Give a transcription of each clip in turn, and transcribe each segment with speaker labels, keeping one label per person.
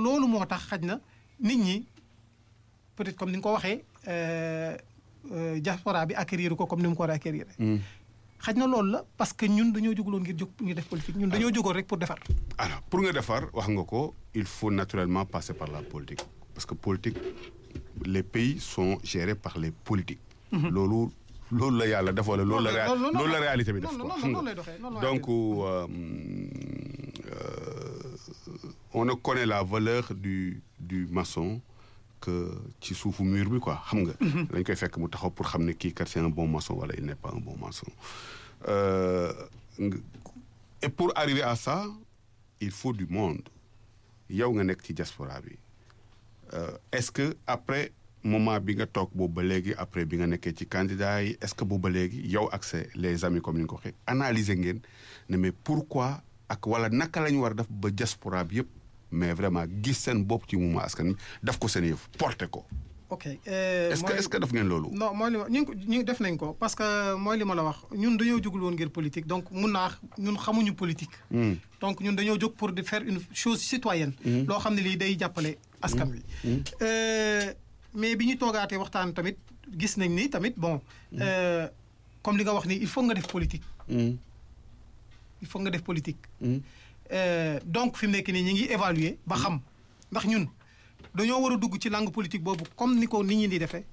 Speaker 1: loolu moo tax xaj na nit ñi peut-être comme ni nga ko waxee euh, euh, diaspora bi acquérir ko comme ni mu ko war a acquérir xaj na loolu la parce que ñun dañoo jóguloon ngir jóg ngir def politique ñun dañoo jógoon rek pour defar
Speaker 2: alors pour nga defar wax nga ko il faut naturellement passer par la politique parce que politique les pays sont gérés par les politiques. loolu loolu la yàlla def wala loolu la. réa-
Speaker 1: loolu- loolu-
Speaker 2: loolu la réalité bi def
Speaker 1: noonu-
Speaker 2: quoi
Speaker 1: noonu-
Speaker 2: xam
Speaker 1: noonu
Speaker 2: nga
Speaker 1: lay doxee, noonu la
Speaker 2: donc euh, euh, on ne connaît la valeur du du maçon que ci suufu mur bi quoi xam nga. dañ koy fekk mu taxaw pour xam ne kii kat c'est un bon maçon wala il n'est pas un bon maçon. Euh, nga- et pour arriver à ça il faut du monde yow nga nekk ci diaspora bi euh, est-ce que après moment bi nga toog boobu ba léegi après bi nga nekkee ci candidat yi est-ce que boobu ba léegi yow ak sa les amis comme ni nga ko waxee analyser ngeen ne mais pourquoi ak wala naka la ñu war a def ba diaspora bi yëpp mais vraiment gis seen bopp ci mouvement askan wi def ko seen yëf porter ko.
Speaker 1: ok euh,
Speaker 2: est-ce que
Speaker 1: mooy-
Speaker 2: est-ce que def ngeen loolu.
Speaker 1: non mooy li ma ñu ngi ko ñu ngi def nañ ko parce que mooy li ma la wax ñun dañoo jógul woon ngir politique donc mun naa wax ñun xamuñu politique.
Speaker 2: Hmm.
Speaker 1: donc ñun dañoo jóg pour de faire une chose citoyenne. loo xam ne lii day jàppale askan wi. Euh, mais bi ñu toogaatee waxtaan tamit gis nañ ni tamit bon. euh, comme li nga wax ni il faut nga def politique.
Speaker 2: Hmm.
Speaker 1: il faut nga def politique.
Speaker 2: Hmm.
Speaker 1: Euh, donc fi mu nekk nii ñu ngi évaluer ba xam ndax ñun dañoo war a dugg ci langue politique boobu comme ni ko nit ñi di defee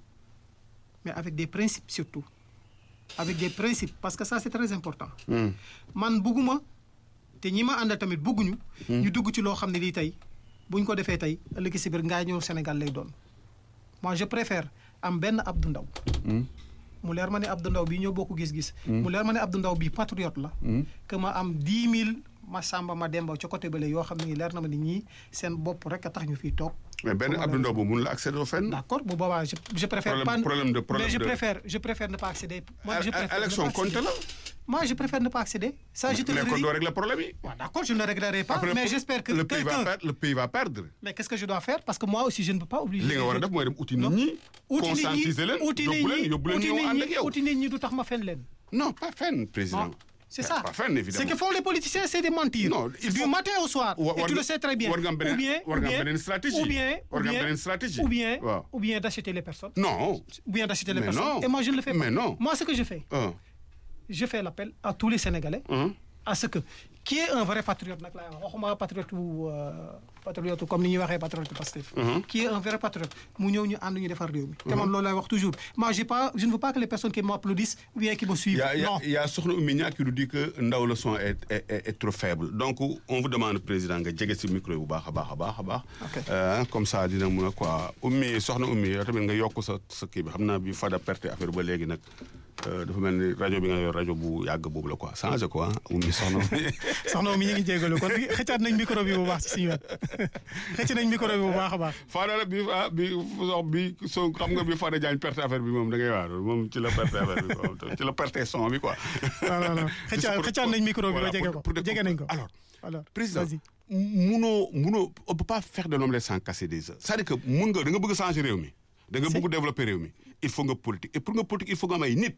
Speaker 1: mais avec des principes surtout avec des principes parce que ça c'est très important.
Speaker 2: Hmm.
Speaker 1: man bugguma te ñi ma àndal tamit bugguñu. ñu dugg ci loo xam ne lii tey buñ ko defee tey ëllëg si biir ngaa ñëw Sénégal lay doon moi je préfère am benn Abdou Ndaw
Speaker 2: Hmm.
Speaker 1: mu leer ma ne Abdou Ndaw bii ñoo bokk gis-gis. mu leer ma ne Abdou Ndaw bii patriote la.
Speaker 2: Hmm.
Speaker 1: que ma am dix mille ma sàmba ma demba ca côté bële yoo xam ne leer na ma ni ñii seen bopp rek a tax ñu fiy toog.
Speaker 2: mais benn
Speaker 1: Comment
Speaker 2: Abdou
Speaker 1: la-
Speaker 2: Ndaw boobu mun la accéder au fenn.
Speaker 1: d'accord bu boobaa je je préfère
Speaker 2: Problème-
Speaker 1: pas
Speaker 2: problème de- problème
Speaker 1: mais je
Speaker 2: de-
Speaker 1: préfère je préfère ne pas accéder. moi je
Speaker 2: É- é-
Speaker 1: préfère ne
Speaker 2: élection
Speaker 1: pas accéder.
Speaker 2: compte la.
Speaker 1: moi je préfère ne pas accéder. ça je te le
Speaker 2: mais kon
Speaker 1: dis.
Speaker 2: doo régler problème yi.
Speaker 1: waaw d'accord je ne le réglerai pas
Speaker 2: Après,
Speaker 1: mais
Speaker 2: pour-
Speaker 1: j'espère que
Speaker 2: le pays va
Speaker 1: quelqu'un
Speaker 2: perdre le pays va perdre.
Speaker 1: mais qu'est-ce que je dois faire parce que moi aussi je ne peux pas obliger.
Speaker 2: li nga war a def mooy dem uti nit
Speaker 1: Non.
Speaker 2: ñi.
Speaker 1: uti nit ñi
Speaker 2: conscientiser leen
Speaker 1: uti nit
Speaker 2: yóbbu leen
Speaker 1: ñi
Speaker 2: yóbbu leen
Speaker 1: uti
Speaker 2: ñëw
Speaker 1: nit
Speaker 2: ànd ak
Speaker 1: ñi
Speaker 2: yow.
Speaker 1: uti nit ñi du tax ma fen leen.
Speaker 2: non pas fenn président.
Speaker 1: Non, c'est ça.
Speaker 2: pas fenn évidemment.
Speaker 1: Ce que font les politiciens, c'est de mentir.
Speaker 2: Non, il
Speaker 1: du
Speaker 2: faut-
Speaker 1: matin au soir.
Speaker 2: Wa-
Speaker 1: et
Speaker 2: war
Speaker 1: tu le
Speaker 2: nga-
Speaker 1: sais très bien.
Speaker 2: war nga am beneen-
Speaker 1: ou bien,
Speaker 2: war
Speaker 1: ou
Speaker 2: nga am
Speaker 1: bien,
Speaker 2: beneen stratégie.
Speaker 1: Ou bien,
Speaker 2: War
Speaker 1: ou
Speaker 2: nga am
Speaker 1: bien,
Speaker 2: beneen stratégie.
Speaker 1: Ou bien,
Speaker 2: Waaw.
Speaker 1: ou bien d'acheter les personnes.
Speaker 2: non.
Speaker 1: Ou bien d'acheter les
Speaker 2: Mais
Speaker 1: personnes.
Speaker 2: non.
Speaker 1: Et moi, je ne le fais pas.
Speaker 2: Mais non.
Speaker 1: Moi, ce que je fais,
Speaker 2: ah
Speaker 1: je fais l'appel à tous les Sénégalais.
Speaker 2: ah
Speaker 1: à ce que qui est un vrai patriote nag laay wax waxuma patriote wu patriote comme ni ñuy waxee patriote Pastef qui est un vrai patriote mu ñëw ñu ànd ñu defar réew mi te man loolu laay wax toujours moi j'ai pas je ne veux pas que les personnes qui m'applaudissent ou bien qui me
Speaker 2: Il
Speaker 1: suivent
Speaker 2: y a, il y a-
Speaker 1: non
Speaker 2: il y a Sokhna Oumy Niang qui nous dit que ndaw le son est, est, est, est trop faible donc on vous demande président nga jege si micro yi bu baax a baax a baax a baax.
Speaker 1: Ok.
Speaker 2: Euh, comme ça dina mun a quoi Oumy Sokhna Oumy yow tamit nga yokk sa sa kii bi xam naa bi Fada perte affaire ba léegi nag euh, dafa mel ni rajo bi nga yor rajo bu yàgg boobu la quoi changé quoi Oumy Sokhna Oumy.
Speaker 1: soxna mi ñu ngi jégalu kon xëccaat nañ micro bi bu baax ci suñu wet xëcc nañ micro bi bu baax a baax
Speaker 2: Fada la bi ah bi sox bi so xam nga bi Fada Diagne perte affaire bi moom da ngay waar moom ci la perte affaire bi quoi ci la perte son bi quoi.
Speaker 1: non non non xëccaat
Speaker 2: Pour-
Speaker 1: xëccaat nañ micro bi ba
Speaker 2: voilà,
Speaker 1: jege
Speaker 2: pour-
Speaker 1: ko
Speaker 2: pour def-
Speaker 1: jege nañ ko
Speaker 2: alors
Speaker 1: alors
Speaker 2: président
Speaker 1: vas-y
Speaker 2: munoo munoo on peut pas faire de l'omelette sans casser des œufs c'est-à-dire que mun nga da nga bëgg changer réew mi da nga
Speaker 1: Si.
Speaker 2: bëgg développer réew mi il faut nga politique et pour nga politique il faut nga am ay nit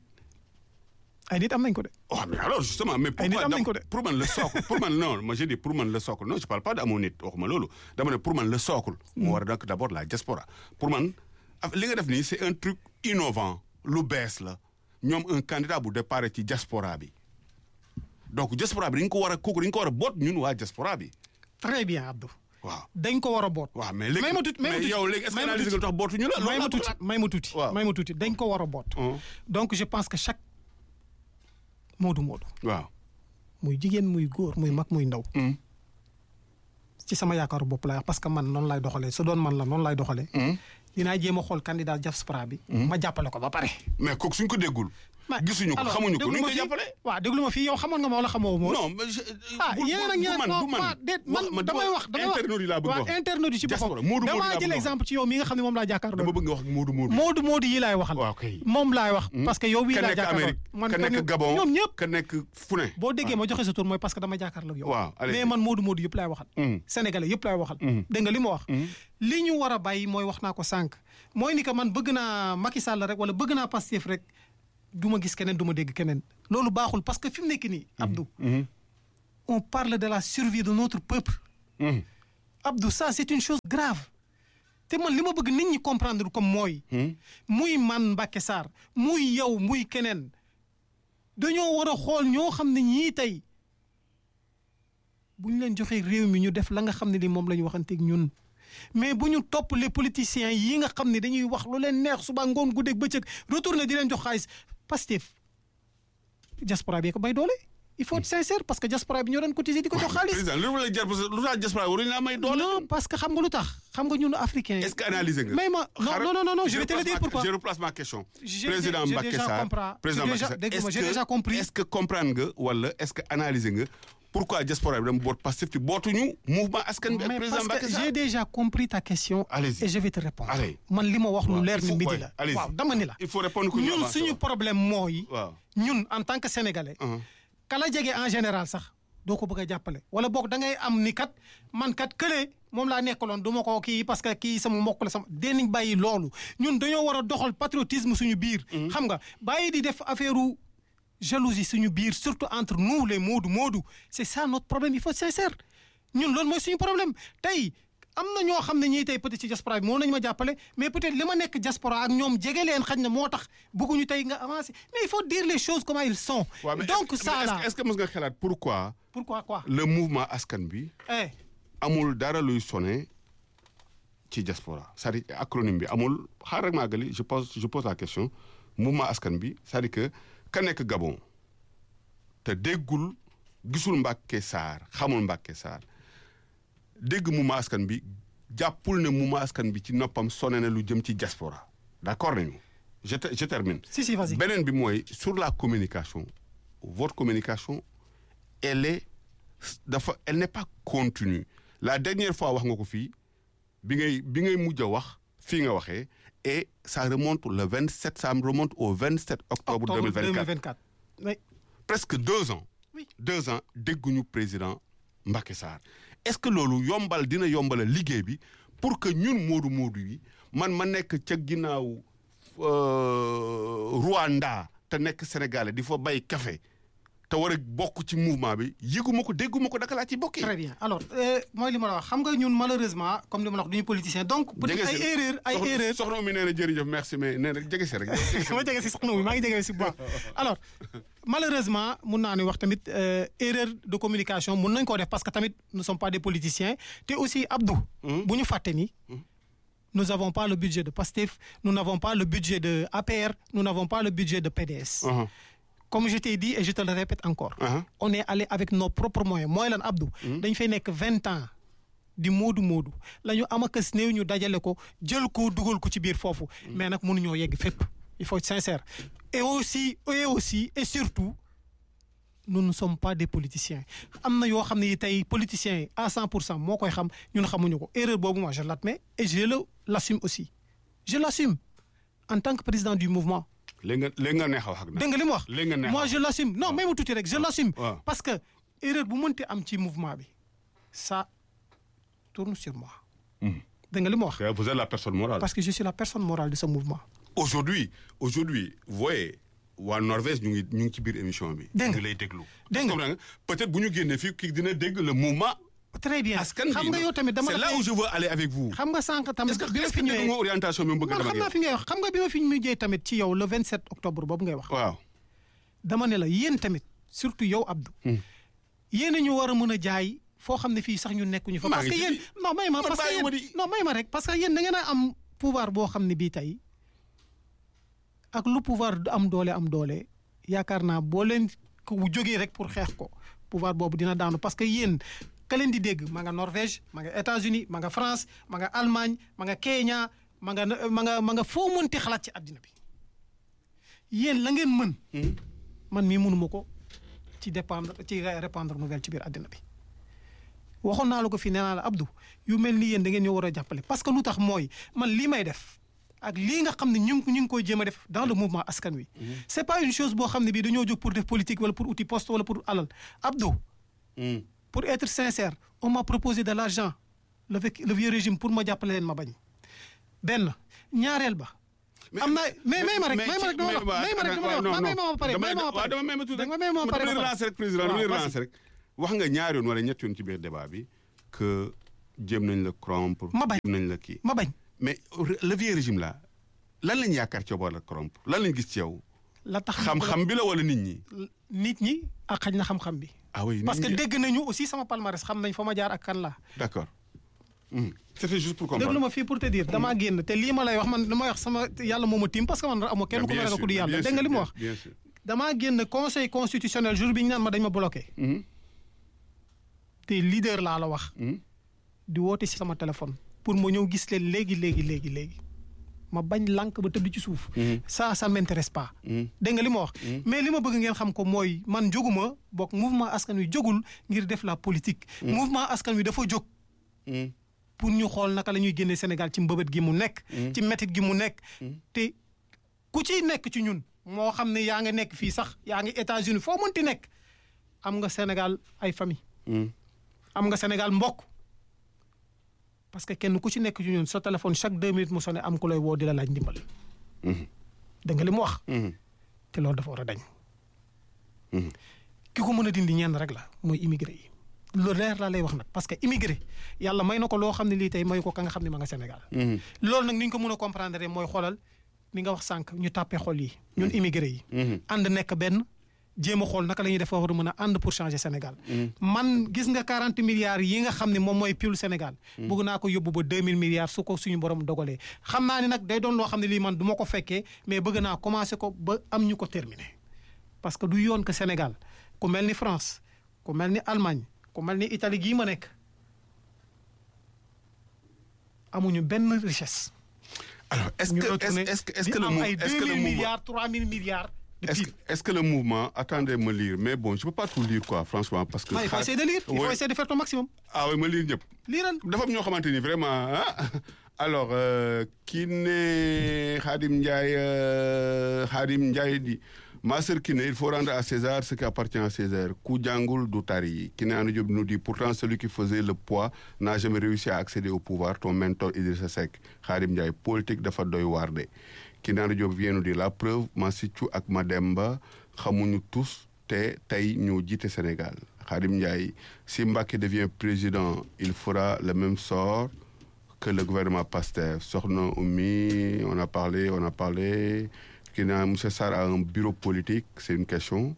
Speaker 1: ay nit am nañ ko de
Speaker 2: oh mais alors justement mais
Speaker 1: Ay nit
Speaker 2: pourquoi
Speaker 1: am nañ
Speaker 2: dam-
Speaker 1: ko de.
Speaker 2: pour man le socle pour man non moi je dis pour man le socle non je parle pas d'amoo nit waxuma loolu dama ne pour man le socle moo war a donc d'abord la diaspora pour man af- li nga def nii c'est un truc innovant lu bees la ñoom un candidat bu départ ci diaspora bi donc diaspora bi dañ ko war a kooku dañ ko war a boot ñun waa diaspora bi
Speaker 1: très bien Abdou
Speaker 2: waaw
Speaker 1: dañ ko war a boot
Speaker 2: waaw mais léegi
Speaker 1: may ma tuuti may ma
Speaker 2: mais
Speaker 1: tuuti
Speaker 2: yow léegi est-ce que
Speaker 1: may ma
Speaker 2: analyse nga
Speaker 1: tuuti.
Speaker 2: tax bootuñu la
Speaker 1: may ma
Speaker 2: loolu
Speaker 1: tuuti may ma tuuti
Speaker 2: Waaw.
Speaker 1: may ma tuuti dañ ko war a boot
Speaker 2: Hum.
Speaker 1: donc je pense que chaque moodu moodu
Speaker 2: waaw
Speaker 1: muy jigéen muy góor muy mag muy ndaw
Speaker 2: Hum.
Speaker 1: ci sama yaakaaru bopp laay wax parce que man noonu lay doxalee su doon man la noonu lay doxalee
Speaker 2: Hum.
Speaker 1: dinaa jéem a xool candidat diaspora bi ma jàppale ko ba pare
Speaker 2: mais kooku suñ ko déggul
Speaker 1: Ma-
Speaker 2: gisuñu ko
Speaker 1: alors,
Speaker 2: xamuñu ko
Speaker 1: déglu
Speaker 2: nuñ
Speaker 1: ma
Speaker 2: koy
Speaker 1: fii-
Speaker 2: jàppale
Speaker 1: waaw déglu ma fii yow xamoon nga ma wala xamoo ma
Speaker 2: non mais je
Speaker 1: ah
Speaker 2: bu-
Speaker 1: yéen ak
Speaker 2: bu
Speaker 1: ñeneen
Speaker 2: man
Speaker 1: non
Speaker 2: bu man
Speaker 1: ma déet man
Speaker 2: ma
Speaker 1: damay wax damay wax
Speaker 2: internaute yi laa bëgg
Speaker 1: waaw
Speaker 2: wax
Speaker 1: internaute yi ci
Speaker 2: Diaspora,
Speaker 1: boppam
Speaker 2: Moodu Moodu
Speaker 1: damaa
Speaker 2: laa
Speaker 1: jël
Speaker 2: bëgg
Speaker 1: exemple ci yow mi nga xam ne moom laa jàkkaarloo
Speaker 2: dama bëgg nga wax Moodu Moodu
Speaker 1: Moodu Moodu yi laay waxal
Speaker 2: waaw kay
Speaker 1: moom laay wax parce que yow bii
Speaker 2: ka
Speaker 1: laa
Speaker 2: nekk
Speaker 1: jàkkaarloo
Speaker 2: Amérique ka
Speaker 1: kon
Speaker 2: nekk Gabon
Speaker 1: ñoom ñëpp
Speaker 2: ka nekk fu ne
Speaker 1: boo déggee ma joxe sa tur mooy parce que dama jàkkaarloo ak yow
Speaker 2: Waaw, allez.
Speaker 1: mais man Moodu Moodu yëpp laay waxal
Speaker 2: Mm.
Speaker 1: sénégalais yëpp laay waxal
Speaker 2: Mm.
Speaker 1: dégg nga li ma wax li ñu war a bàyyi mooy wax naa ko sànq mooy ni que man bëgg naa Macky Sall rek wala bëgg naa Pastef rek du ma gis keneen du ma dégg keneen loolu baaxul parce que fi mu nekk nii Abdou
Speaker 2: Mhm.
Speaker 1: on parle de la survie de notre peuple
Speaker 2: Mhm.
Speaker 1: Abdou ça c'est une chose grave te man li ma bëgg nit ñi comprendre comme mooy. muy man Mbacké Sarr muy yow muy keneen dañoo war a xool ñoo xam ne ñii tey bu ñu leen joxee réew mi ñu def la nga xam ne ni moom la ñu waxanteeg ñun. mais bu ñu topp les politiciens yi nga xam ne dañuy wax lu leen neex suba ngoon guddeeg bëccëg retourné di leen jox xaalis Pastef diaspora bi ko may doole il faut être sincère parce que diaspora bi ñoo doon cotiser di ko jox xaalis.
Speaker 2: président lu la jar lu tax diaspora waruñu laa may doole.
Speaker 1: non parce que xam nga lu tax xam nga ñun africain.
Speaker 2: est-ce que analyser nga.
Speaker 1: may ma non non non non je vais te le dire pourquoi.
Speaker 2: je replace ma question.
Speaker 1: J'ai-
Speaker 2: président
Speaker 1: j'ai
Speaker 2: Mbacké
Speaker 1: déjà
Speaker 2: Sarr
Speaker 1: compris.
Speaker 2: président
Speaker 1: J'ai
Speaker 2: Mbacké
Speaker 1: déjà-
Speaker 2: Sarr
Speaker 1: dégg-moi,
Speaker 2: est-ce
Speaker 1: j'ai
Speaker 2: que-
Speaker 1: déjà compris.
Speaker 2: est-ce que comprendre nga wala est-ce que analyser nga pourquoi diaspora bi dama boot Pastef te bootuñu mouvement askan bi ak
Speaker 1: mais
Speaker 2: président
Speaker 1: parce
Speaker 2: Mbacké
Speaker 1: que
Speaker 2: Sarr.
Speaker 1: j'ai déjà compris ta question.
Speaker 2: Allez-y.
Speaker 1: et je vais te répondre.
Speaker 2: Allez.
Speaker 1: man li ma wax lu
Speaker 2: Waaw,
Speaker 1: leer
Speaker 2: il
Speaker 1: ni
Speaker 2: faut-
Speaker 1: midi
Speaker 2: ouais,
Speaker 1: la.
Speaker 2: allez-y.
Speaker 1: waaw dama ni la.
Speaker 2: il faut répondre ku ñu
Speaker 1: ñun
Speaker 2: avancé
Speaker 1: suñu
Speaker 2: waaw.
Speaker 1: problème mooy.
Speaker 2: waaw.
Speaker 1: ñun en tant que sénégalais.
Speaker 2: Uh-huh.
Speaker 1: kala jege en général sax doo ko bëgg a jàppale. wala boog da ngay am ni kat man kat kële moom laa nekkaloon du ma ko kii parce que kii sama mbokk la sama dinañ bàyyi loolu ñun dañoo war a doxal patriotisme suñu biir. xam nga bàyyi di def affaire jalousie suñu biir surtout entre nous les moodu moodu c'est ça notre problème il faut être sincère ñun loolu mooy suñu problème tey am na ñoo xam ne ñii tey peut-être ci diaspora bi moo nañu ma jàppale mais peut-être li ma nekk diaspora ak ñoom jege leen xaj na moo tax bëgguñu tey nga avancer mais il faut dire les choses comment ils sont.
Speaker 2: waaw mais
Speaker 1: donc
Speaker 2: est-ce que-
Speaker 1: ça
Speaker 2: mais est-ce
Speaker 1: là
Speaker 2: que- est-ce que mës nga xalaat pourquoi
Speaker 1: pourquoi quoi.
Speaker 2: le mouvement askan bi
Speaker 1: eh
Speaker 2: amul dara luy sonné ci diaspora c'est-à-dire acronyme bi amul xaar rek maa gëli je pose je pose la question mouvement askan bi c'est-à-dire que ka nekk Gabon te déggul gisul Mbacké Sarr xamul Mbacké Sarr dégg mouvement askan bi jàppul ne mouvement askan bi ci noppam sonné na lu jëm ci diaspora d'accord nañu je te- je termine.
Speaker 1: si si vas-y.
Speaker 2: beneen bi mooy sur la communication votre communication elle est dafa elle n'est pas continue la dernière fois wax nga ko fii bi ngay bi ngay mujj a wax fii nga waxee et ça remonte le 27 ça me remonte au 27 octobre,
Speaker 1: octobre
Speaker 2: 2024
Speaker 1: 2024. oui
Speaker 2: presque deux ans
Speaker 1: Oui.
Speaker 2: deux ans dégguñu président Mbacké Sarr est-ce que loolu yombal dina yombala liggéey bi pour que ñun moodu moodu yi man ma nekk ca ginnaaw euh, Rwanda te nekk Sénégalais di fa bay café te war a bokk ci mouvement bi yëguma ko dégguma ko daka laa ci bokkee
Speaker 1: très bien alors euh, mooy li ma la wax xam nga ñun malheureusement comme li ma la wax duñu politicien donc. peut-être ay erreur ay
Speaker 2: soxna-
Speaker 1: erreur
Speaker 2: soxna mi nee na jërëjëf merci mais nee na jege si rek
Speaker 1: ma jege si soxna bi maa ngi jege si bu baax alors malheureusement mun naa ne wax tamit euh, erreur de communication mun nañ koo def parce que tamit nous sommes pas des politiciens te aussi Abdou. bu ñu fàtte ni. nous n'avons pas le budget de PASTEF nous n'avons pas le budget de APR nous n'avons pas le budget de PDS.
Speaker 2: Uh-huh.
Speaker 1: comme je t'ai dit et je te le répète encore.
Speaker 2: Uh-huh.
Speaker 1: on est allé avec nos propres moyens mooy lan Abdou. dañ fay nekk vingt ans di moodu moodu la ñu am akas néew ñu dajale ko jël ko dugal ko ci biir foofu. mais nag mënuñoo yegg fépp il faut être sincère. et aussi et aussi et surtout nous ne sommes pas des politiciens am na yoo xam ne tey politiciens yi à 100 pour cent moo koy xam ñun xamuñu ko erreur boobu moi je l'admets et je le l'assume aussi je l'assume en tant que président du mouvement.
Speaker 2: léegi nga léegi nga neex a wax ak nag.
Speaker 1: dégg nga li mu wax
Speaker 2: léegi nga neex a
Speaker 1: moi
Speaker 2: wax.
Speaker 1: je l'assume non même tuuti rek je l'assume
Speaker 2: waaw.
Speaker 1: parce que erreur bu mënti am ci mouvement bi ça tourne sur moi dégg nga li mu wax
Speaker 2: vous êtes la personne morale.
Speaker 1: parce que je suis la personne morale de ce mouvement
Speaker 2: aujourd'hui aujourd'hui vous voyez waa Norvège ñu ngi ñu ngi ci biir émission bi.
Speaker 1: Dégg nga.
Speaker 2: ñu ngi lay déglu.
Speaker 1: Dégg nga.
Speaker 2: comprends nga peut-être bu ñu génnee fii kii dina dégg le mouvement.
Speaker 1: très bien
Speaker 2: askan bi
Speaker 1: xam nga yow tamit dama
Speaker 2: c'est
Speaker 1: la
Speaker 2: là
Speaker 1: fay-
Speaker 2: où je veux aller avec vous.
Speaker 1: xam nga sànq tamit
Speaker 2: est-ce que
Speaker 1: bi ma
Speaker 2: est-ce
Speaker 1: fi
Speaker 2: que dégg nga
Speaker 1: ñëwee
Speaker 2: orientation bi mu bëgg a
Speaker 1: man
Speaker 2: dem ak
Speaker 1: xam naa
Speaker 2: yow.
Speaker 1: fi ngay wax xam nga bi ma fi mujjee tamit ci yow le 27 octobre boobu ngay wax
Speaker 2: waaw.
Speaker 1: dama ne la yéen tamit surtout yow Abdou yéen a ñu war a mën a jaay foo xam ne fii sax ñu nekkuñu fa
Speaker 2: Maa
Speaker 1: parce
Speaker 2: ngi
Speaker 1: que
Speaker 2: ci
Speaker 1: yéen
Speaker 2: di-
Speaker 1: non may ma
Speaker 2: man
Speaker 1: parce que
Speaker 2: bàyyiwuma
Speaker 1: yéen
Speaker 2: di-
Speaker 1: non may ma rek parce que yéen da ngeen a am pouvoir boo xam ne bii tey ak lu pouvoir du am doole am doole yaakaar naa boo leen ko jógee rek pour xeex ko pouvoir boobu dina daanu parce que yéen ka leen di dégg ma nga Norvège ma nga États-Unis ma nga France ma nga Allemagne ma nga Kenya ma nga ma nga ma nga foo mënti xalaat ci àddina bi yéen la ngeen mën man mii mënuma ko ci dépendre ci répandre nouvelle ci biir àddina bi waxoon naa la ko fii nee naa la Abdou yu mel ni yéen da ngeen ñoo war a jàppale parce que lu tax mooy man lii may def ak lii nga xam ne ñu ngi ñu ngi koy jéem a def dans le mouvement askan wi. c'est pas une chose boo xam ne bii dañoo jóg pour def politique wala pour outil poste wala pour alal Abdou. pour être sincère on m'a proposé de l'argent le vieux- le vieux régime pour ma jàppale leen ma bañ benn ñaareel ba. am na mais may ma rek may ma rek dama wax may ma rek dama wax may ma ma pare may ma ma pare
Speaker 2: dama may ma tuuti
Speaker 1: dama may ma ma pare
Speaker 2: dama
Speaker 1: ba pare.
Speaker 2: relancer rek président dama
Speaker 1: waaw,
Speaker 2: relancer
Speaker 1: vas-y.
Speaker 2: rek wax nga ñaari yoon wala ñetti yoon ci biir débat bi que jéem nañ la corrompre.
Speaker 1: Ma bañ.
Speaker 2: jéem nañ la kii.
Speaker 1: ma bañ
Speaker 2: mais le vieux régime là lan lañ yaakaar ci yow wala corrompre lan lañ gis ci yow.
Speaker 1: la tax
Speaker 2: xam-xam bi la wala nit ñi.
Speaker 1: nit ñi ak xañ na xam-xam bi
Speaker 2: ah oui
Speaker 1: parce que
Speaker 2: nit ñi
Speaker 1: dégg nañu aussi sama palmarès xam nañ fa ma jaar ak kan la
Speaker 2: d'accord. Mhm. c'était juste pour
Speaker 1: déglu
Speaker 2: comprendre.
Speaker 1: ma fii pour te dire damaa génn te lii ma lay wax man li ma wax sama yàlla moo ma tiim parce que man amoo kenn ku ma
Speaker 2: bien
Speaker 1: ragal
Speaker 2: sûr,
Speaker 1: ku di yàlla
Speaker 2: bien
Speaker 1: dégg nga
Speaker 2: sûr,
Speaker 1: li ma wax
Speaker 2: bien sûr.
Speaker 1: damaa génn conseil constitutionnel jour bi ñu naan ma dañ ma bloqué
Speaker 2: Mhm.
Speaker 1: te leader laa la wax
Speaker 2: Mhm.
Speaker 1: di woote si sama téléphone pour ma ñëw gis leen léegi léegi léegi léegi ma bañ lànk ba tëdd ci suuf
Speaker 2: Mhm.
Speaker 1: ça ça m'intéresse pas
Speaker 2: Mhm.
Speaker 1: dégg nga li ma wax mais li ma bëgg ngeen xam ko mooy man jóguma bokk mouvement askan wi jógul ngir def la politique mouvement askan wi dafa jóg
Speaker 2: Mhm.
Speaker 1: pour ñu xool naka la ñuy génne Sénégal ci mbëbët gi mu nekk ci métit gi mu nekk te ku ciy nekk ci ñun moo xam ne yaa nga nekk fii sax yaa ngi États-Unis foo mënti nekk am nga Sénégal ay famille
Speaker 2: Mhm.
Speaker 1: am nga Sénégal mbokk parce que kenn ku ci nekk ci ñun sa téléphone chaque deux minutes mu sonné am ku lay woo di la laaj ndimbal
Speaker 2: Mhm.
Speaker 1: dégg nga li mu wax
Speaker 2: Mhm.
Speaker 1: te loolu dafa war a dañ
Speaker 2: Mhm.
Speaker 1: ki ko mën a dindi ñenn rek la mooy immigré yi lu leer laa lay wax nag parce que immigré yàlla may na ko loo xam ne lii tey mayu ko ka nga xam ne ma nga Sénégal
Speaker 2: Mhm.
Speaker 1: loolu nag ni ñu ko mën a comprendre mooy xoolal ni nga wax sànq ñu tàppee xol yi ñun immigré yi
Speaker 2: Mhm.
Speaker 1: ànd nekk benn jéem a xool naka la ñuy def war a mën a ànd pour changer Sénégal man gis nga 40 milliards yi nga xam ne moom mooy pilu Sénégal bëgg naa ko yóbbu ba 2000 milliards su ko suñu borom dogalee xam naa ni nag day doon loo xam ne lii man du ma ko fekkee mais bëgg naa commencé ko ba am ñu ko terminé parce que du yoon que Sénégal ku mel ni France ku mel ni Allemagne ku mel ni Italie gii ma nekk amuñu benn richesse.
Speaker 2: alors est-ce
Speaker 1: ñu
Speaker 2: que
Speaker 1: retourné
Speaker 2: est-ce que est-ce
Speaker 1: di
Speaker 2: que le
Speaker 1: am
Speaker 2: mou-
Speaker 1: ay
Speaker 2: est-ce que le
Speaker 1: 2000
Speaker 2: mouvement
Speaker 1: milliards 3000 milliards de
Speaker 2: est-ce
Speaker 1: PIB.
Speaker 2: que est-ce que le mouvement attendez me lire mais bon je peux pas tout lire quoi franchement parce que.
Speaker 1: Ah, il faut
Speaker 2: xaar-
Speaker 1: essayer de lire il faut
Speaker 2: Oui.
Speaker 1: essayer de faire ton maximum.
Speaker 2: ah oui ma lire ñëpp.
Speaker 1: liiral
Speaker 2: dafa am ñoo xamante ni vraiment ah alors euh, Kiné Khadim Ndiaye euh, Khadim Ndiaye di ma sœur Kiné il faut rendre à César ce qui appartient à César ku jàngul du tari Kiné Anu Diop nous dit pourtant celui qui faisait le poids n'a jamais réussi à accéder au pouvoir ton mentor Idrissa Seck Khadim Ndiaye politique dafa doy waar de Kiné Anu Diop vient nous dire la preuve Massicou ak Mademba xamuñu tous te tey ñu jiite Sénégal Khadim Ndiaye si Mbacké devient président il fera le même sort que le gouvernement Pastef Sokhna Oumi on a parlé on a parlé qui n'a Monsieur Sarr a un bureau politique c'est une question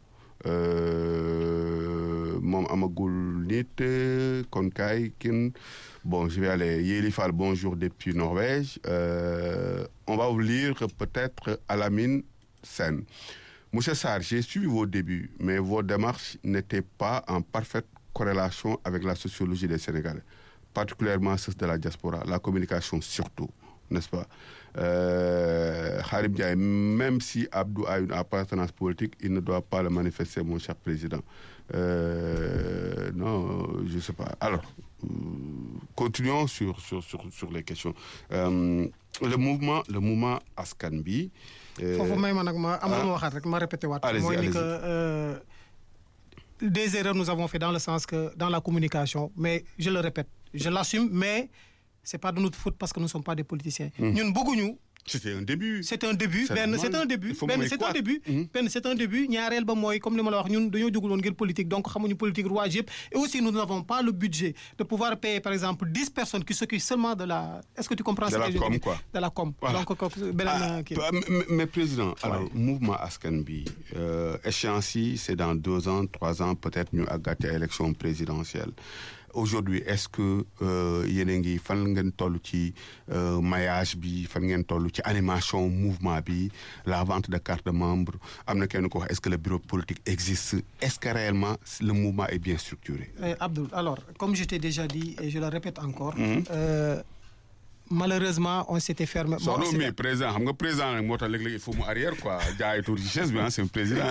Speaker 2: euh, moom amagul nit kon kay kin bon je vais aller Yeli Fall bonjour depuis Norvège Euh, on va vous lire peut-être Alamine Sen Monsieur Sarr, j'ai suivi vos débuts, mais vos démarches n'étaient pas en parfaite corrélation avec la sociologie des Sénégalais, particulièrement ceux de la diaspora, la communication surtout, n'est-ce pas euh, Khadim Ndiaye, même si Abdou a une appartenance politique, il ne doit pas le manifester, mon cher président. Euh, non, je ne sais pas. Alors, euh, continuons sur, sur, sur, sur les questions. Euh, le mouvement, le mouvement Askanbi. euh,
Speaker 1: foofu may ma nag ma am lu
Speaker 2: ah.
Speaker 1: ma waxaat rek ma répété waat.
Speaker 2: Allez-y,
Speaker 1: mooy ni
Speaker 2: allez-y.
Speaker 1: que euh, des erreurs nous avons fait dans le sens que dans la communication mais je le répète je l'assume mais c'est pas de notre faute parce que nous ne sommes pas des politiciens. ñun bëgguñu.
Speaker 2: C'était un début.
Speaker 1: c'est un début
Speaker 2: C'est
Speaker 1: benn
Speaker 2: normal.
Speaker 1: c'est un début
Speaker 2: Il faut
Speaker 1: benn
Speaker 2: mooy
Speaker 1: c'est
Speaker 2: quoi
Speaker 1: un début
Speaker 2: Mhm.
Speaker 1: benn c'est un début ñaareel ba mooy comme li ma la wax ñun dañoo jóguloon ngir politique donc xamuñu politique rouage yëpp et aussi nous n'avons pas le budget de pouvoir payer par exemple dix personnes qui s'occupent seulement de la est-ce que tu comprends
Speaker 2: De
Speaker 1: ce
Speaker 2: la
Speaker 1: que je
Speaker 2: com,
Speaker 1: dis
Speaker 2: quoi.
Speaker 1: de la com
Speaker 2: Voilà.
Speaker 1: donc kooku beneen kii
Speaker 2: Ah, mais, mais président, alors mouvement askan bi euh, échéance yi c'est dans deux ans trois ans peut-être ñu àggate élection présidentielle aujourd'hui est-ce que euh, yéen a ngi fan ngeen toll ci euh, maillage bi fan ngeen toll ci animation mouvement bi la vente de carte de membre am na kenn ko wax est-ce que le bureau politique existe est-ce que réellement le mouvement est bien structuré
Speaker 1: Eh, Abdoul, alors, comme je t'ai déjà dit, et je le répète encore, euh, malheureusement, on s'était fermé. Bon,
Speaker 2: soxna
Speaker 1: c'est-
Speaker 2: mais président xam nga président nag moo tax léeg-léeg il faut mu arrière quoi jaay tuuti ci chaise bi ah c'est un président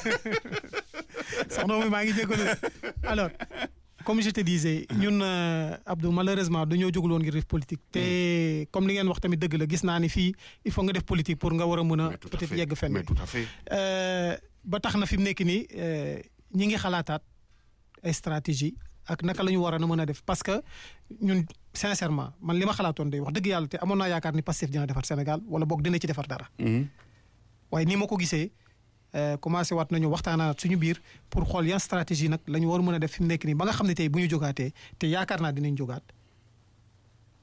Speaker 1: soxna mi maa ngi jégalu alors comme je te disais ñun euh, Abdou malheureusement dañoo jógul woon ngir def politique te comme li ngeen wax tamit dëgg la gis naa ni fii il faut nga def politique pour nga war a mën a
Speaker 2: Mais tout à
Speaker 1: peut-être
Speaker 2: fait.
Speaker 1: yegg fenn
Speaker 2: mais tout à fait
Speaker 1: Euh, ba tax na fi mu nekk nii euh, ñi ngi xalaataat ay stratégie ak naka la ñu war a mën a def parce que ñun sincèrement man li ma xalaatoon day wax dëgg yàlla te amoon naa yaakaar ni Pastef dina defar Sénégal wala boog dina ci defar dara
Speaker 2: Mhm.
Speaker 1: waaye ni ma ko gisee euh, commencé waat nañu waxtaanaat suñu biir pour xool yan stratégie nag la ñu war a mën a def fi mu nekk nii ba nga xam ne tey bu ñu jógaatee te yaakaar naa dinañ jógaat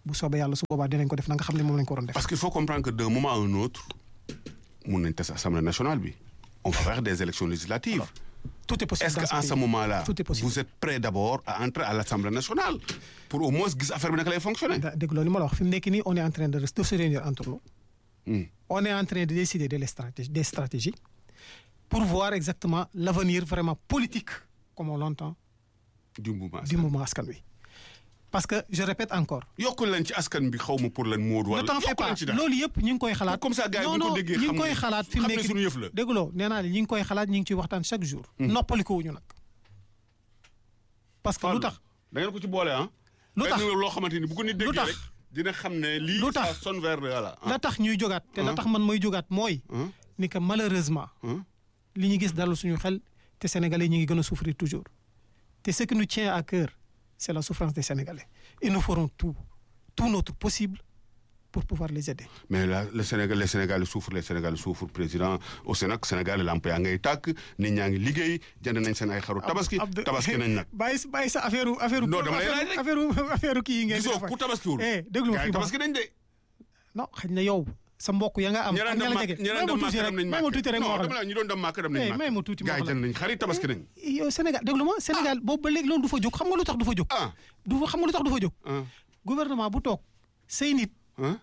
Speaker 1: bu soobee yàlla su boobaa dinañ ko def na nga xam ne moom lañ ko waroon def.
Speaker 2: parce qu'il faut comprendre que d'un moment à un autre mun nañ tas assemblée nationale bi on va faire des élections législatives.
Speaker 1: tout est possible
Speaker 2: est-ce
Speaker 1: dans
Speaker 2: que en
Speaker 1: pays.
Speaker 2: ce moment-là
Speaker 1: Tout est possible.
Speaker 2: vous êtes prêt d'abord à entrer à l'assemblée nationale pour au moins gis affaire bi naka lay fonctionner.
Speaker 1: da dégg loolu li ma la wax fi mu nekk nii on est en train de de se réunir entre nous.
Speaker 2: Hmm.
Speaker 1: on est en train de décider de les stratégies des stratégies pour voir exactement l'avenir vraiment politique comme on l'entend
Speaker 2: du mouvement
Speaker 1: du mouvement askan wi. parce que je répète encore.
Speaker 2: yokkul leen ci askan bi xaw ma pour lan Moodu wala
Speaker 1: ne t'en fais
Speaker 2: yokkul
Speaker 1: pas
Speaker 2: leen ci dara.
Speaker 1: loolu yëpp ñu ngi koy xalaat.
Speaker 2: Comme ça gars yi bu
Speaker 1: non
Speaker 2: ñu ko
Speaker 1: non
Speaker 2: déggee
Speaker 1: ñu
Speaker 2: xam
Speaker 1: ngi koy
Speaker 2: ne-
Speaker 1: xalaat fi mu
Speaker 2: xam ne
Speaker 1: nekk
Speaker 2: suñu yëf la.
Speaker 1: dégguloo nee naa la ñu ngi koy xalaat ñu ngi ciy waxtaan chaque jour. noppaliku wuñu nag. parce que lu tax
Speaker 2: da ngeen ko ci boole ah.
Speaker 1: Lu tax
Speaker 2: benn loo xamante ni bu ko nit déggee
Speaker 1: tax
Speaker 2: rek dina xam ne lii.
Speaker 1: Lu tax
Speaker 2: ça sonne vers le voilà.
Speaker 1: la tax ñuy jógaat te la tax man may jógaat mooy.
Speaker 2: Hein?
Speaker 1: ni que malheureusement.
Speaker 2: Hein?
Speaker 1: li ñu gis dalal suñu xel te sénégalais ñu ngi gën a souffrir toujours te ce qui nous tient à cœur c'est la souffrance des sénégalais et nous ferons tout tout notre possible pour pouvoir les aider.
Speaker 2: mais là le Sénégal les Sénégalais souffrent les Sénégalais souffrent président au Sénégal Sénégal lamp yaa ngay tàkk nit ñaa ngi liggéey jënd nañ seen ay xaru tabaski
Speaker 1: Abdou-
Speaker 2: tabaski nañ nag.
Speaker 1: bàyyi sa bàyyi sa affaire affaire
Speaker 2: Non, dama lay laaj rek.
Speaker 1: affaire affaire kii yi ngeen di
Speaker 2: gisoo
Speaker 1: defar.
Speaker 2: ku tabaskiwul.
Speaker 1: eh déglu ma
Speaker 2: gars yi
Speaker 1: fii ma
Speaker 2: tabaski nañ de.
Speaker 1: non xëy na yow sa mbokk ya nga am.
Speaker 2: ñi
Speaker 1: ak
Speaker 2: daan
Speaker 1: ña
Speaker 2: dem
Speaker 1: la
Speaker 2: màkk
Speaker 1: jege
Speaker 2: ñi daan
Speaker 1: may ma
Speaker 2: dem
Speaker 1: tuuti
Speaker 2: màkk
Speaker 1: rek
Speaker 2: dem nañ
Speaker 1: may ma tuuti rek ma
Speaker 2: non
Speaker 1: wax
Speaker 2: dama
Speaker 1: la.
Speaker 2: la ñi doon dem màkk dem nañ
Speaker 1: Eh,
Speaker 2: màkk.
Speaker 1: may ma tuuti ma
Speaker 2: gars yi
Speaker 1: wax la.
Speaker 2: jënd nañ xarit tabaski nañ.
Speaker 1: yow Sénégal déglu ma Sénégal boobu ba léegi loolu du fa jóg xam nga lu tax du fa jóg.
Speaker 2: ah
Speaker 1: du fa xam nga lu tax du fa jóg.
Speaker 2: ah
Speaker 1: gouvernement bu toog say nit
Speaker 2: ah.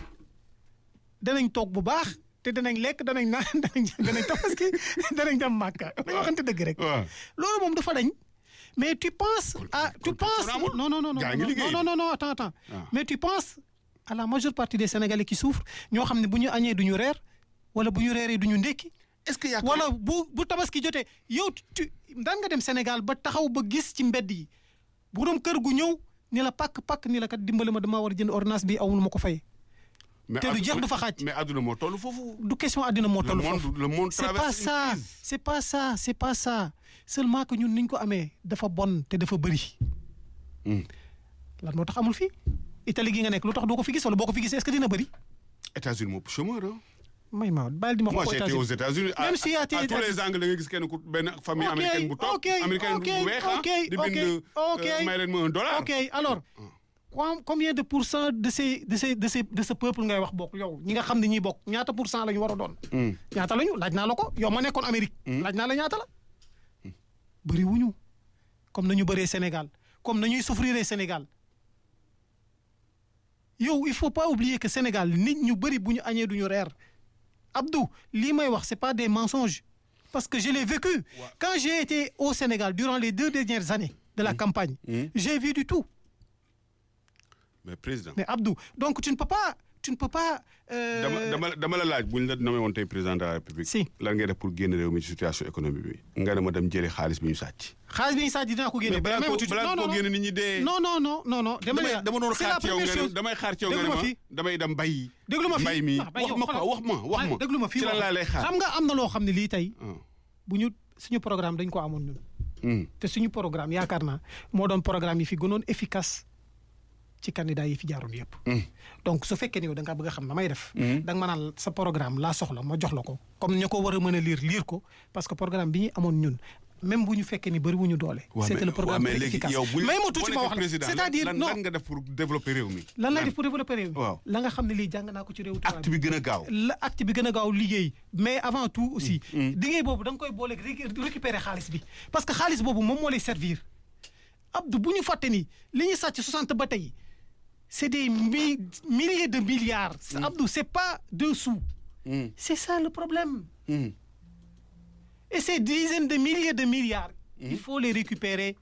Speaker 1: danañ toog bu baax te danañ lekk danañ naan danañ danañ tabaski danañ dem màkka dañ waxante dëgg rek.
Speaker 2: waaw.
Speaker 1: loolu moom dafa dañ mais tu penses à tu
Speaker 2: kon
Speaker 1: penses
Speaker 2: kon amul.
Speaker 1: non non non non
Speaker 2: Gaa ngi liggéey.
Speaker 1: non non non attends attends
Speaker 2: Ah.
Speaker 1: mais tu penses à la majeure partie des Sénégalais qui souffrent ñoo xam ne bu ñu añee du ñu reer wala bu ñu reeree du ñu ndékki
Speaker 2: est-ce que yaakaar
Speaker 1: wala bu bu tabaski jotee yow tu daan nga dem Sénégal ba taxaw ba gis ci mbedd yi borom kër gu ñëw ni la pakk pakk ni la kat dimbali ma damaa war a jënd ordonnance bi awul ma ko fay
Speaker 2: mais
Speaker 1: te du
Speaker 2: addu-
Speaker 1: jeex du fa xaaj.
Speaker 2: mais adduna moo toll foofu.
Speaker 1: du question àddina moo
Speaker 2: le
Speaker 1: toll
Speaker 2: monde
Speaker 1: foofu
Speaker 2: le monde
Speaker 1: c'est pas
Speaker 2: traverse une
Speaker 1: ça
Speaker 2: crise.
Speaker 1: c'est pas ça c'est pas ça seulement que ñun niñ ko amee dafa bon te dafa bëri
Speaker 2: Hmm.
Speaker 1: lan moo tax amul fii Italie gi nga nekk lu tax doo ko fi gis wala boo ko fi gisee est-ce que dina bëri
Speaker 2: États-Unis moo chômeur ah.
Speaker 1: may ma bàyyi di ma
Speaker 2: moi
Speaker 1: wax
Speaker 2: j'ai été aux États-Unis à,
Speaker 1: Même si y a
Speaker 2: à,
Speaker 1: été-
Speaker 2: à tous les angles da nga gis kenn ku benn famille
Speaker 1: Ok,
Speaker 2: américaine bu toog
Speaker 1: ok,
Speaker 2: américaine
Speaker 1: ok,
Speaker 2: bu weex ah
Speaker 1: ok,
Speaker 2: di
Speaker 1: ok,
Speaker 2: bind
Speaker 1: ok.
Speaker 2: euh, may leen ma un dollar.
Speaker 1: ok alors com- combien de pour cent de ces de ces de ces de ce peuple ngay wax bokk yow ñi nga xam ne ñiy bokk ñaata pour cent la ñu war a doon
Speaker 2: Hmm.
Speaker 1: ñaata lañu laaj naa la ko yow ma nekkoon Amérique laaj naa la ñaata la bëri wuñu comme nañu bëree Sénégal comme nañuy souffrir Sénégal yow il faut pas oublier que Sénégal nit ñu bëri bu ñu añee du ñu reer Abdou lii may wax c'est pas des mensonges parce que je l'ai vécu quand j'ai été au Sénégal durant les deux dernières années de la campagne j'ai vu du tout
Speaker 2: mais président.
Speaker 1: mais Abdou donc tu ne peux pas tu ne peux pas euh,
Speaker 2: dama dama dama la laaj bu ñu la nommé woon tey président de la république.
Speaker 1: Si.
Speaker 2: lan ngay def pour génn réew mi ci situation économique bi. nga ne ma dem jëlee xaalis bi ñu sàcc.
Speaker 1: xaalis bi ñu sàcc dinaa ko génne
Speaker 2: mais balaa
Speaker 1: mais
Speaker 2: ko
Speaker 1: tuuti-
Speaker 2: balaa
Speaker 1: non,
Speaker 2: ko
Speaker 1: non,
Speaker 2: génne nit ñi dee.
Speaker 1: non non non non non dama
Speaker 2: damay
Speaker 1: ne
Speaker 2: dama doon
Speaker 1: c'est
Speaker 2: xaar
Speaker 1: la
Speaker 2: ci yow
Speaker 1: première
Speaker 2: nga ne
Speaker 1: chose.
Speaker 2: damay xaar ci yow nga
Speaker 1: déglu
Speaker 2: ne
Speaker 1: ma
Speaker 2: ma
Speaker 1: fii
Speaker 2: damay dem bay.
Speaker 1: déglu ma fii
Speaker 2: mbay mi
Speaker 1: Ah, bay
Speaker 2: wax
Speaker 1: yow
Speaker 2: ma ko
Speaker 1: xoolal.
Speaker 2: wax ma wax ma.
Speaker 1: déglu ma fii
Speaker 2: ci lan
Speaker 1: wax.
Speaker 2: laa lay xaar.
Speaker 1: xam nga am na loo xam ne lii tey
Speaker 2: Ah.
Speaker 1: bu ñu suñu programme dañ ko amoon ñun
Speaker 2: Hmm.
Speaker 1: te suñu programme yaakaar naa moo doon programme yi fi gënoon efficace ci candidat yi fi jaaroon yëpp. donc su fekkee ne yow da nga bëgg a xam damay def. da nga ma naan sa programme laa soxla ma jox la ko comme ñu ko war a mën a lire lire ko parce que programme bi ñu amoon ñun même bu ñu fekkee ni bëri wu ñu doole.
Speaker 2: waaw
Speaker 1: c'était
Speaker 2: mais-
Speaker 1: le programme
Speaker 2: waaw, mais
Speaker 1: très
Speaker 2: léegi
Speaker 1: efficace
Speaker 2: yow bu ñu-
Speaker 1: mais ma
Speaker 2: boo
Speaker 1: tuuti ma
Speaker 2: nekkee
Speaker 1: wax la
Speaker 2: président,
Speaker 1: c'est-à-dire
Speaker 2: lan
Speaker 1: non
Speaker 2: lan nga def pour développer réew mi.
Speaker 1: lan lay def pour développer réew mi.
Speaker 2: waaw.
Speaker 1: la nga xam ne lii jàng naa ko ci réew tubaab
Speaker 2: acte bi gën a gaaw.
Speaker 1: la acte bi gën a gaaw liggéey mais avant tout aussi liggéey boobu da nga koy booleeg récu- récupérer xaalis bi parce que xaalis boobu moom moo lay servir Abdou bu ñu fàtte ni li ñu sàcc 60 ba tey c'est des mi milliers de milliards Abdou c'est pas deux sous
Speaker 2: Hmm.
Speaker 1: c'est ça le problème
Speaker 2: Hmm.
Speaker 1: et ces dizaines de milliers de milliards il faut les récupérer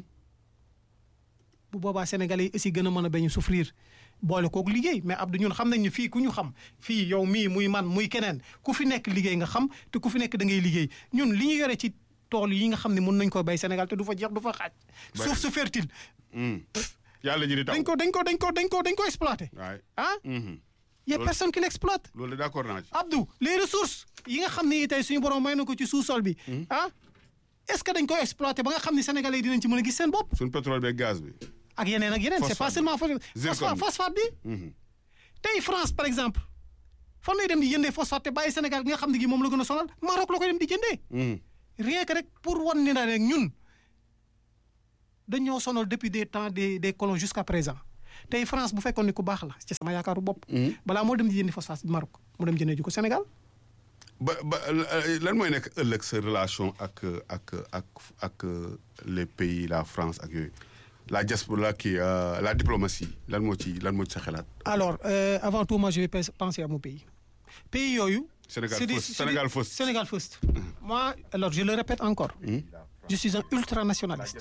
Speaker 1: bu boobaa sénégalais yi aussi gën a mën a bañ a souffrir boole kook liggéey mais Abdou ñun xam nañ ne fii ku ñu xam fii yow mii muy man muy keneen ku fi nekk liggéey nga xam te ku fi nekk da ngay liggéey ñun li ñu yore ci tool yi nga xam ne mën nañ ko bay Sénégal te du fa jeex du fa xaaj
Speaker 2: Bari.
Speaker 1: suuf su fertile
Speaker 2: Hmm. yàlla ji di taw.
Speaker 1: dañ ko dañ ko dañ ko dañ ko dañ ko exploité
Speaker 2: waay.
Speaker 1: ah
Speaker 2: Mhm.
Speaker 1: y a
Speaker 2: Loolu-
Speaker 1: personne qui l'exploite
Speaker 2: loolu d'accord naa ci.
Speaker 1: Abdou les ressources yi nga xam ne tey suñu borom may na ko ci sous-sol bi ah est-ce que dañ koy exploité ba nga xam ne sénégalais yi dinañ ci mën a gis seen bopp
Speaker 2: suñ pétrole beeg gaz bi.
Speaker 1: ak yeneen ak yeneen c'est pas
Speaker 2: Phosphate
Speaker 1: seulement phosphate
Speaker 2: Zircon bi.
Speaker 1: phosphate bi
Speaker 2: Mhm.
Speaker 1: tey France par exemple fan lay dem di jëndee phosphate te bàyyi Sénégal gi nga xam ne gi moom la gën a sonal Maroc la koy dem di jëndee
Speaker 2: Mhm.
Speaker 1: rien que rek pour wan ni na rek ñun dañoo sonal depuis des temps des des colons jusqu'à présent tey France bu fekkoon ni ku baax la ci sama yaakaaru bopp. balaa moo dem di jëndi phosphate Maroc mu dem jëndee ji ko Sénégal.
Speaker 2: ba ba lan mooy nekk ëllëg sa relation ak ak ak ak les pays la France ak yooyu la diaspora kii la diplomatie lan moo ci lan moo ci sa xalaat.
Speaker 1: alors euh, avant tout moi je vais penser à mon pays pays yooyu.
Speaker 2: Sénégal
Speaker 1: c'est des-
Speaker 2: first,
Speaker 1: c'est des-
Speaker 2: Sénégal first.
Speaker 1: Sénégal first. moi alors je le répète encore. je suis un ultranationaliste.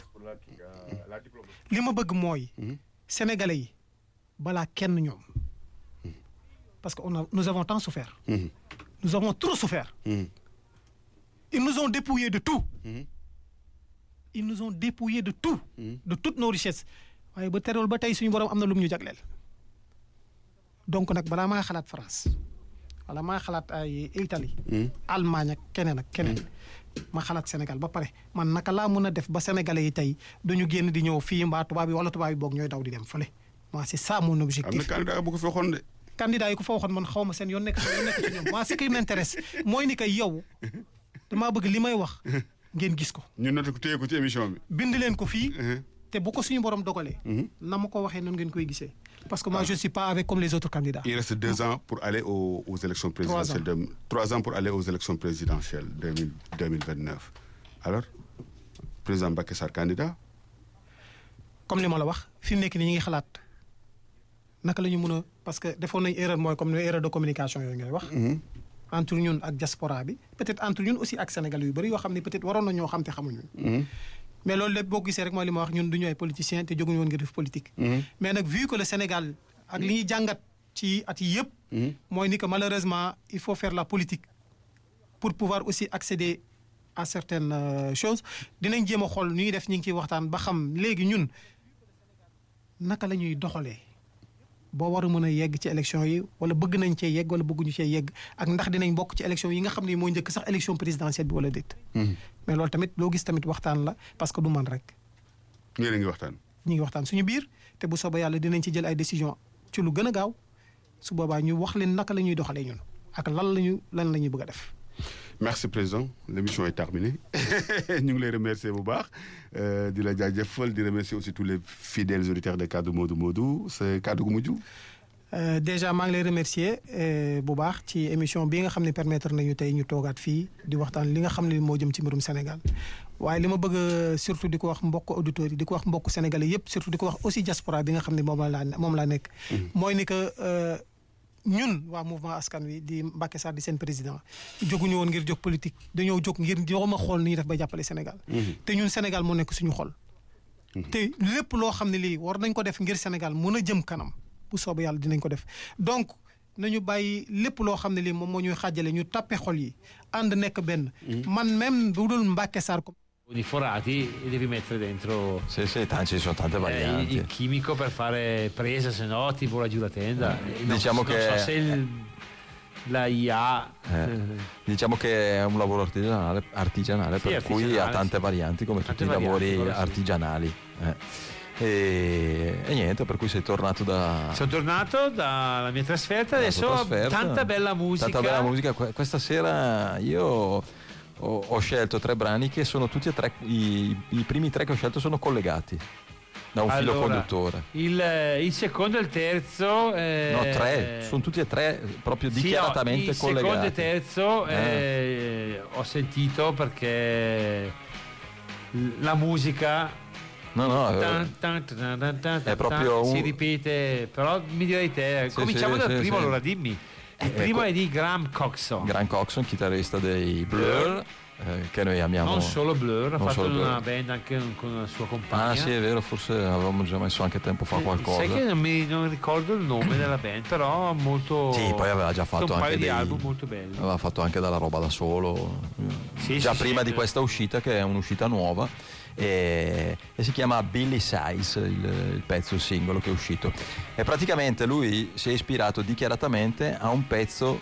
Speaker 1: li ma bëgg mooy. sénégalais yi balaa kenn ñoom. parce que on a nous avons tant souffert.
Speaker 2: Mhm.
Speaker 1: nous avons trop souffert.
Speaker 2: Mhm.
Speaker 1: ils nous ont dépouillés de tout. ils nous ont dépouillés de tout. de toutes nos richesses. waaye ba terewul ba tey suñu borom am na lu mu ñu jagleel. donc nag balaa maa xalaat France wala maa xalaat ay Italie. Allemagne ak keneen ak keneen. ma xalaat Sénégal ba pare man naka laa mën a def ba sénégalais yi tey duñu génn di ñëw fii mbaa tubaab yi wala tubaab yi boog ñooy daw di dem fële moi c'est ça mon
Speaker 2: am na
Speaker 1: objectif.
Speaker 2: candidat bu ko fi waxoon de.
Speaker 1: candidat yi ku fa waxoon man xaw ma seen yoon nekk yoon nekk ci ñoom moi ce qui m'intéresse mooy ni que yow damaa bëgg li may wax ngeen gis ko
Speaker 2: ñu noté ko téye ko ci émission bi.
Speaker 1: bind leen ko fii te bu ko suñu borom dogalee na ma ko waxee noonu ngeen koy gisee parce que moi je suis pas avec comme les autres candidats
Speaker 2: Il reste deux ans pour aller aux, aux élections présidentielles.
Speaker 1: Trois
Speaker 2: de- trois ans pour aller aux élections présidentielles 2000 2029. Alors, président Mbacké Sarr candidat
Speaker 1: comme li ma la wax fi mu nekk nii ñu ngi xalaat naka la ñu mën a parce que defoon nañ erreur mooy comme erreur de communication yooyu ngay wax entre ñun ak diaspora bi peut-être entre ñun aussi ak Sénégal yu bëri yoo xam ne peut-être waroon na ñoo xam te xamuñu mais loolu lépp boo gisee rek mooy li ma wax ñun du ñu ay politiciens te jóguñu woon ngir def politique mais nag vu que le Sénégal ak li ñuy jàngat ci at yi yëpp mooy ni que malheureusement il faut faire la politique pour pouvoir aussi accéder à certaines euh, choses dinañ jéem a xool nu ñuy def ñu ngi ciy waxtaan ba xam léegi ñun naka la ñuy doxalee boo war a mën a yegg ci élection yi wala bëgg nañ cee yegg wala bëgguñu cee yegg ak ndax dinañ bokk ci élection yi nga xam ne moo njëkk sax élection présidentielle bi wala déet. mais loolu tamit loo gis tamit waxtaan la parce que du man rek
Speaker 2: ngeen a ngi waxtaan.
Speaker 1: ñu ngi waxtaan suñu biir te bu soobee yàlla dinañ ci jël ay décision ci lu gën a gaaw su boobaa ñu wax leen naka la ñuy doxalee ñun ak lan la ñu lan la ñuy bëgg a def.
Speaker 2: Merci président l'émission est terminée ñu ngi lay remercier bu baax euh, di la jaajëfal di remercier aussi tous les fidèles auditeurs de Kaddu Modou Modou c'est kaddu gu mujj.
Speaker 1: Euh, déjà maa ngi lay remercier euh, bu baax ci émission bi nga xam ne permettre nañu tey ñu toogaat fii di waxtaan li nga xam ne moo jëm ci mbirum Sénégal waaye li ma bëgg a surtout di ko wax mbokk auditeurs yi di ko wax mbokk sénégalais yépp surtout di ko wax aussi diaspora bi nga xam ne moom laa moom laa nekk. mooy ni que euh, ñun waa mouvement askan wi di Mbacké Sarr di seen président jóguñu woon ngir jóg politique dañoo jóg ngir jox ma xool ni ñuy def ba jàppale Sénégal. te ñun Sénégal moo nekk suñu xol. te lépp loo xam ne lii war nañ ko def ngir Sénégal mën a jëm kanam bu soobee yàlla dinañ ko def donc nañu bàyyi lépp loo xam ne lii moom moo ñuy xàjjale ñu tàppe xol yi ànd nekk benn. man même bu dul Mbacké Sarr ko.
Speaker 3: di forati e devi mettere dentro
Speaker 4: Sì, sì, tanti, ci sono tante
Speaker 3: eh,
Speaker 4: varianti.
Speaker 3: il chimico per fare presa, se no ti vola giù la tenda. Eh, non
Speaker 4: Diciamo
Speaker 3: so-
Speaker 4: che-
Speaker 3: Non so se il- la IA.
Speaker 4: Eh, diciamo che è un lavoro artigianale, artigianale
Speaker 3: Sì,
Speaker 4: per cui
Speaker 3: artigianale,
Speaker 4: ha tante
Speaker 3: sì.
Speaker 4: varianti come
Speaker 3: Tante
Speaker 4: tutti i
Speaker 3: varianti,
Speaker 4: lavori
Speaker 3: quello sì.
Speaker 4: artigianali. eh. E, e niente, per cui sei tornato da...
Speaker 3: Sono tornato dalla mia trasferta,
Speaker 4: dalla
Speaker 3: adesso
Speaker 4: tua
Speaker 3: ho
Speaker 4: trasferta.
Speaker 3: tanta bella musica.
Speaker 4: Tanta bella musica. Que- Questa sera io ho, ho scelto tre brani che sono tutti e tre, i, i primi tre che ho scelto sono collegati da un filo
Speaker 3: Allora,
Speaker 4: conduttore.
Speaker 3: Il, il secondo e il terzo. eh,
Speaker 4: No, tre, sono tutti e tre proprio
Speaker 3: sì, no,
Speaker 4: dichiaratamente
Speaker 3: il
Speaker 4: collegati.
Speaker 3: secondo e terzo
Speaker 4: Eh.
Speaker 3: eh, ho sentito perché la musica
Speaker 4: No, no, eh,
Speaker 3: Tan, tan, tan, tan, tan,
Speaker 4: È proprio
Speaker 3: tan, si
Speaker 4: un-
Speaker 3: ripete però mi direi te
Speaker 4: Sì,
Speaker 3: cominciamo
Speaker 4: sì,
Speaker 3: dal
Speaker 4: sì,
Speaker 3: primo
Speaker 4: sì.
Speaker 3: allora dimmi il
Speaker 4: Eh,
Speaker 3: primo
Speaker 4: que-
Speaker 3: è di Graham Coxon
Speaker 4: Gran Coxon, chitarrista dei Blur, eh, che noi amiamo.
Speaker 3: non solo Blur ha
Speaker 4: non
Speaker 3: fatto
Speaker 4: solo Blur.
Speaker 3: una band anche con la sua compagna
Speaker 4: Ah sì, è vero, forse avevamo già messo anche tempo fa
Speaker 3: Eh,
Speaker 4: qualcosa.
Speaker 3: sai che non mi non ricordo il nome della band però molto
Speaker 4: Sì, poi aveva già fatto
Speaker 3: un paio
Speaker 4: anche
Speaker 3: di
Speaker 4: dei-
Speaker 3: album molto belli
Speaker 4: Aveva fatto anche della roba da solo,
Speaker 3: Sì,
Speaker 4: già
Speaker 3: sì,
Speaker 4: prima
Speaker 3: sì.
Speaker 4: di questa uscita, che è un'uscita nuova, e, e si chiama Billy Size, il, il pezzo, il singolo che è uscito. E praticamente lui si è ispirato dichiaratamente a un pezzo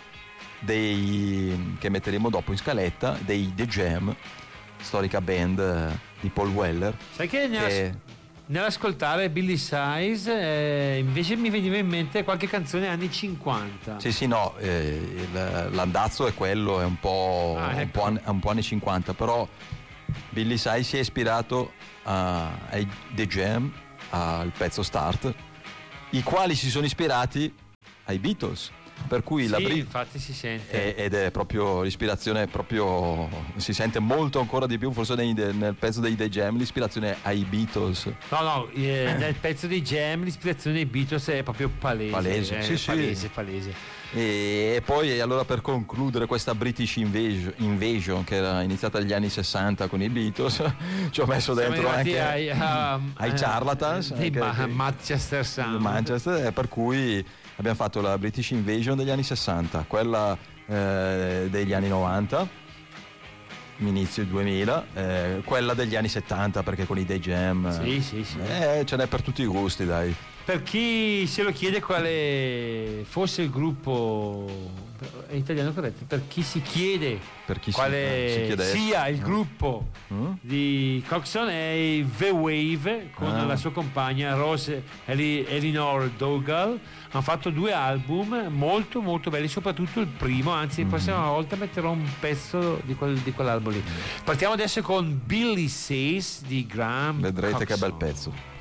Speaker 4: dei, che metteremo dopo in scaletta, dei The Jam, storica band eh, di Paul Weller.
Speaker 3: sai che nella-
Speaker 4: Che,
Speaker 3: nell'ascoltare Billy Size eh, invece mi veniva in mente qualche canzone anni 50
Speaker 4: Sì, sì, no, eh, il- l'andazzo è quello, è un po',
Speaker 3: Ah,
Speaker 4: un
Speaker 3: ecco.
Speaker 4: po' anni, è un po' anni 50, però Billy Sai si è ispirato a- ai The Jam, al pezzo Start, i quali si sono ispirati ai Beatles. Per cui la
Speaker 3: Sì,
Speaker 4: Brit-
Speaker 3: infatti si sente.
Speaker 4: è- ed è proprio l'ispirazione è proprio si sente molto ancora di più forse nei- nel pezzo dei The Jam l'ispirazione ai Beatles
Speaker 3: No, no, eh, nel pezzo dei Jam l'ispirazione dei Beatles è proprio palese.
Speaker 4: Palese,
Speaker 3: eh,
Speaker 4: sì, sì.
Speaker 3: palese, palese.
Speaker 4: e, e poi allora per concludere questa British Invasion, Invasion, che era iniziata negli anni 60 con i Beatles ci ho messo
Speaker 3: Siamo
Speaker 4: dentro
Speaker 3: arrivati
Speaker 4: anche
Speaker 3: ai, a-
Speaker 4: ai
Speaker 3: eh,
Speaker 4: Charlatans,
Speaker 3: dei
Speaker 4: che-
Speaker 3: Ma-
Speaker 4: che-
Speaker 3: Manchester Sound.
Speaker 4: Manchester, eh, per cui abbiamo fatto la British Invasion degli anni 60, quella eh, degli anni 90, inizio 2000, eh, quella degli anni 70 perché con i Day Jam
Speaker 3: Sì, sì, sì.
Speaker 4: eh, ce n'è per tutti i gusti, dai.
Speaker 3: Per chi se lo chiede quale fosse il gruppo è italiano corretto, per chi si chiede
Speaker 4: Per chi si-
Speaker 3: quale
Speaker 4: si chiedesse.
Speaker 3: sia il gruppo
Speaker 4: Mm?
Speaker 3: di Coxon è i The Wave con
Speaker 4: Ah.
Speaker 3: la sua compagna Rose Eli- Elinor Dougal hanno fatto due album molto molto belli soprattutto il primo anzi
Speaker 4: Mm.
Speaker 3: la prossima volta metterò un pezzo di, quel- di quell'album lì partiamo adesso con Billy Says di Graham
Speaker 4: Vedrete che
Speaker 3: Coxon.
Speaker 4: bel pezzo.